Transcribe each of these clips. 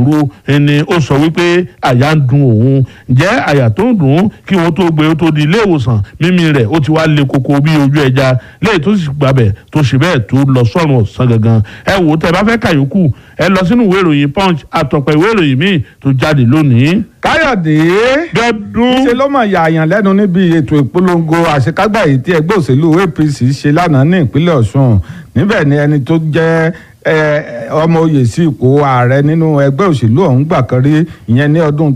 òru ni ó sọ wípé àyà ń dun òun ǹjẹ́ àyà tó ń dùn ún kí wọ́n tó gbé ó tó di ilé ìwòsàn mímí rẹ̀ ó ti wá le koko bí ojú ẹja lẹ́yìn tó sì gbàbẹ̀ tó ṣe bẹ́ẹ̀ tó lọ sọ́run ọ̀sán gangan ẹ wò ó tẹ́ bá fẹ́ kàyókù ẹ lọ sínú ìwé ìròyìn punch àtọ̀pọ̀ ìwé ìròyìn míì tó jáde lónìí. káyọ̀dé gẹ́dún ṣe ló mọ̀ yààyàn lẹ́nu níbi ètò ìpolongo àṣekágbà yìí tí ẹgbẹ́ òṣèlú apc ṣe lánàá ní ìpínlẹ̀ ọ̀ṣun níbẹ̀ ni ẹni tó jẹ́ ọmọ oyè sí ipò ààrẹ nínú ẹgbẹ́ òṣèlú ọ̀hún gbà kan rí ìyẹn ní ọdún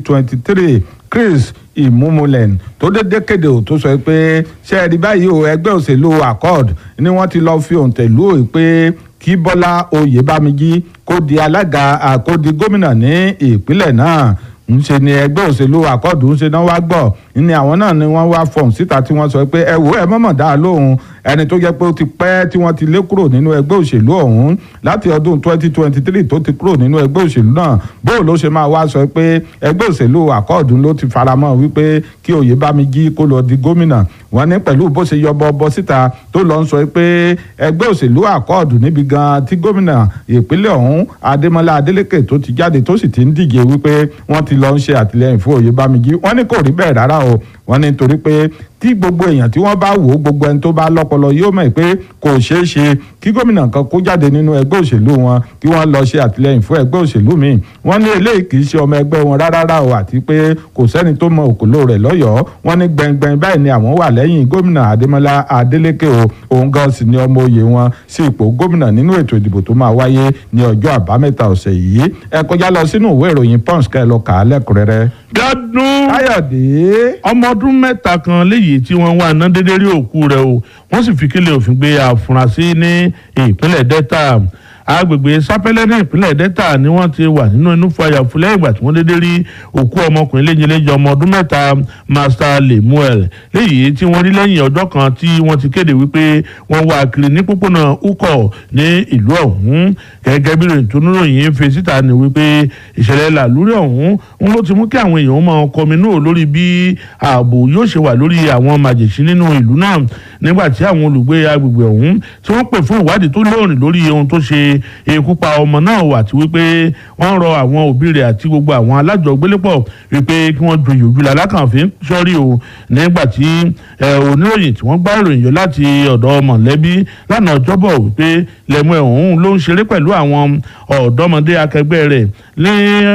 2023 chris imumulen tó dédé kéde ò tó sọ pé ṣe é rí báyìí o ẹgbẹ́ òṣèlú accord ni wọ́n ti lọ́ọ́ fi òǹtẹ̀ lù ó pé kí bọ́lá oyèbámíjí kó di alága kó di gómìnà ní ìpínlẹ̀ náà ńṣe ni ẹgbẹ́ òṣèlú àkọ́dù ńṣe náà wá gbọ́ ní àwọn náà ni wọ́n wá fọ̀hún síta tí wọ́n sọ pé ẹ wò ẹ mọ̀mọ̀ dá lóhùn ẹni tó jẹ́ pé ó ti pẹ́ tí wọ́n ti lé kúrò nínú ẹgbẹ́ òṣèlú ọ̀hún láti ọdún 2023 tó ti kúrò nínú ẹgbẹ́ òṣèlú náà bóò ló ṣe máa wá sọ pé ẹgbẹ́ òṣèlú àkọ́ọ̀dù ló ti faramọ́ wípé kí Oyèbámijí kó lọ di gómìnà wọ́n ní pẹ̀lú bó ṣe yọ bọ́ síta tó lọ ń sọ pé ẹgbẹ́ òṣèlú àkọ́ọ̀dù níbi gan tí gómìnà ìpínlẹ̀ ọ̀hún Adémọ́lá Adélékè tó ti jáde tó sì ti ń díje wípé wọ́n ti lọ ń ṣe àtìlẹ́yìn fún Oyèbámijí wọ́n ní kò rí bẹ́ẹ̀ rárá o wọ́n ní nítorí pé tí gbogbo èèyàn tí wọ́n bá wò ó gbogbo ẹni tó bá lọ́pọlọ yóò mọ̀ pé kò ṣeé ṣe kí gómìnà kan kó jáde nínú ẹgbẹ́ òṣèlú wọn kí wọ́n lọ ṣe àtìlẹ́yìn fún ẹgbẹ́ òṣèlú míì wọ́n ní eléyìí kì í ṣe ọmọ ẹgbẹ́ wọn rárá o àti pé kò sẹ́ni tó mọ òkòló rẹ̀ lọ́yọ̀ọ́ wọ́n ní gbẹngbẹng báyìí ni àwọn wà lẹ́yìn gómìnà Adémọ́lá Adélékè o òun gan sì ni ọmọ oyè wọn sí ipò gómìnà nínú ètò ìdìbò tó máa wáyé ní ọjọ́ àbámẹ́ta ọ̀sẹ̀ yìí ẹ kọjá lọ sínú ìwé ìròyìn Punch kẹ́ ẹ lọ kà á lẹ́kùnrẹ́rẹ́. gádùn Káyọ̀dé ọmọ ọdún mẹ́ta kan léyìí tí wọ́n wà ná dédé rí òkú rẹ̀ o wọ́n sì fi kílẹ̀ òfin gbé àfúrásì ní ìpínlẹ̀ Delta agbègbè sápẹ́lẹ́ ní ìpínlẹ̀ Delta ni wọ́n ti wà nínú inú fàyà fúlẹ́ ìgbà tí wọ́n dédé rí òkú ọmọkùnrin léjeléje ọmọ ọdún mẹ́ta Master Lemuel léyìí tí wọ́n rí lẹ́yìn ọjọ́ kan tí wọ́n ti kéde wípé wọ́n wà kiri ní pópónà Ukọ̀ ní ìlú ọ̀hún gẹ́gẹ́ bí ìròyìn tó níròyìn fi síta ni wípé ìṣẹ̀lẹ̀ làlúrí ọ̀hún ń ló ti mú kí àwọn èèyàn máa kọminú lórí bí ààbò yóò ṣe wà lórí àwọn màjèṣí nínú ìlú náà nígbà tí àwọn olùgbé agbègbè ọ̀hún tí wọ́n pè fún ìwádìí tó lóòrìn lórí ohun tó ṣe ikú pa ọmọ náà wà tí wípé wọ́n rọ àwọn òbí rẹ̀ àti gbogbo àwọn alájọgbélépọ̀ wípé kí wọ́n joyè ojú la lákànfin sọ́rí o nígbà tí oníròyìn tí wọ́n gbá ìròyìn yọ láti ọ̀dọ̀ mọ̀lẹ́bí lánàá ọjọ́bọ̀ wípé lẹ́mú ẹ̀hún ló ń ṣeré pẹ̀lú àwọn ọ̀dọ́mọdé akẹgbẹ́ rẹ̀ ní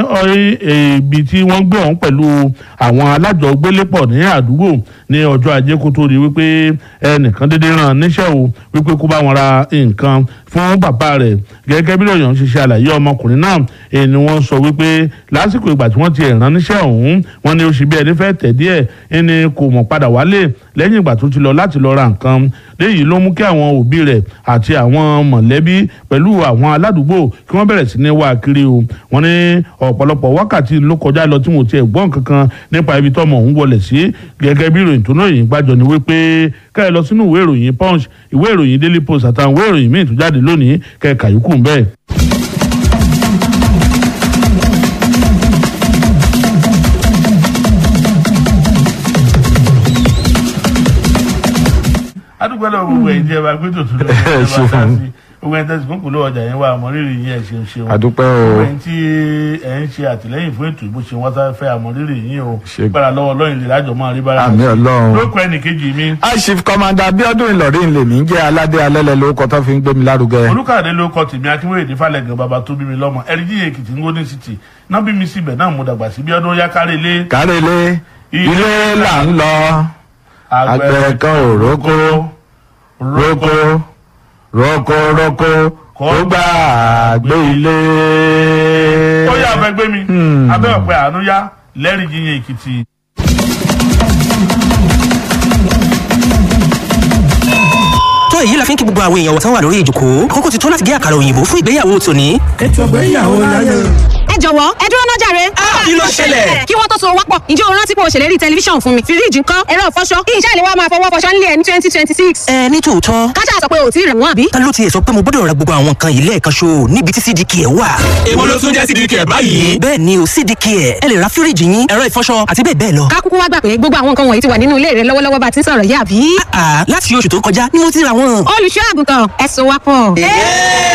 ibi tí wọ́n gbé ọ̀hún pẹ̀lú àwọn alájọgbélépọ̀ ní àdúgbò ní ọjọ́ ajé kó tó di wípé ẹnìkan dédé ràn níṣẹ́ o wípé kó bá wọn ra nǹkan fún bàbá rẹ̀ gẹ́gẹ́ bí lóyún ṣe ṣe àlàyé ọmọkùnrin náà èyí ni wọ́n sọ wípé lásìkò ìgbà tí wọ́n ti rán níṣẹ́ ọ̀hún wọ́n ní ó ṣe bí ẹni fẹ́ tẹ̀ díẹ̀ ẹni kò mọ̀ padà wálé lẹ́yìn ìgbà tó ti lọ láti lọ ra nǹkan léyìí ló mú kí àwọn òbí rẹ̀ àti àwọn mọ̀lẹ́bí pẹ̀lú àwọn aládùúgbò kí wọ́n bẹ̀rẹ̀ sí ní wá kiri o wọ́n ní ọ̀pọ̀lọpọ̀ wákàtí ló kọjá lọ tí mo ti gbọ́ kankan nípa ibi tọ́mọ òun wọlé sí gẹ́gẹ́ bí ìròyìn tó náà yìí gbàjọ ni wípé ká ẹ lọ sínú ìwé ìròyìn punch ìwé ìròyìn daily post àtàwọn ìwé ìròyìn míì tó jáde lónìí kẹ́ ẹ kàyókù ń bẹ́ẹ̀. adúgbò lọ gbogbo ẹ̀yin tí ẹ bá gbé tòtún lọ ẹ bá dá sí gbogbo ẹ̀yin tẹsí fún kùlọ ọjà yẹn wà àmọrírì yín ẹ ṣeun ṣeun àdúpẹ́ o gbogbo ẹ̀yin tí ẹ ń ṣe àtìlẹ́yìn fún ètò ìbò ṣe wọn sáré fẹ́ àmọrírì yín o Ṣe- gbára lọ́wọ́ Ọlọ́run lè lájọ máa rí bára àmì Ọlọ́run. lóko ẹnìkejì mi Air Chief Commander Abiodun Ìlọrin lèmi ń jẹ́ aládé alẹ́lẹ̀ lórúkọ tó fi ń gbé mi lárugẹ. olùkàdé ló kọ tèmi akínwéyèdè falẹgàn bàbá tó bí mi lọ́mọ ẹrìndí èkìtì ń gómìnà city náà bí mi síbẹ̀ náà mo dàgbà sí bí ọdún yá kárí ilé kárẹ́lé ilé là ń lọ àgbẹ̀ kan ò rókó rókó rókó rókó kó gbà gbé ilé. ó yà abẹ gbé mi abẹ ọpẹ àánú yá lẹ́rìí yíyan èkìtì. tó èyí la fi ń kí gbogbo àwọn èèyàn wọ̀tán wà lórí ìjòkó kókó ti tó láti gé àkàrà òyìnbó fún ìgbéyàwó tòní. ètò ìgbéyàwó láyé. ẹ jọ̀wọ́ ẹ dúró náà jàre. kí ló ṣẹlẹ̀? kí wọ́n tó so wápọ̀ ǹjẹ́ o rántí pé o ṣèlérí tẹlifíṣàn fún mi fíríjì ńkọ́ ẹ̀rọ ìfọṣọ kí iṣẹ́ ìléwọ́ máa fọwọ́ fọṣọ nílé ẹ̀ ní twenty twenty six. ẹ ní tòótọ́ kájà sọ pé o ò tí ì rẹ̀ wọ́n àbí. ta ló tiẹ̀ sọ pé mo gbọ́dọ̀ ra gbogbo àwọn nǹkan yìí lẹ́ẹ̀kan ṣo níbi tí cdk ẹ̀ wà. èwo ló tún jẹ́ sídìí kẹ̀ báyìí. bẹ́ẹ̀ ni o cdk ẹ̀ ẹ lè ra fíríjì yín ẹ̀rọ ìfọṣọ àti bẹ́ẹ̀ bẹ́ẹ̀ lọ. ká kúkú wá gbà pé gbogbo àwọn nǹkan wọ̀nyí ti wà nínú ilé rẹ lọ́wọ́lọ́wọ́ bá ti ń sọ̀rọ̀ yìí àbí. àà láti oṣù tó kọjá ni mo ti ra wọn. olùṣọ́ àgùntàn ẹ so wápọ̀.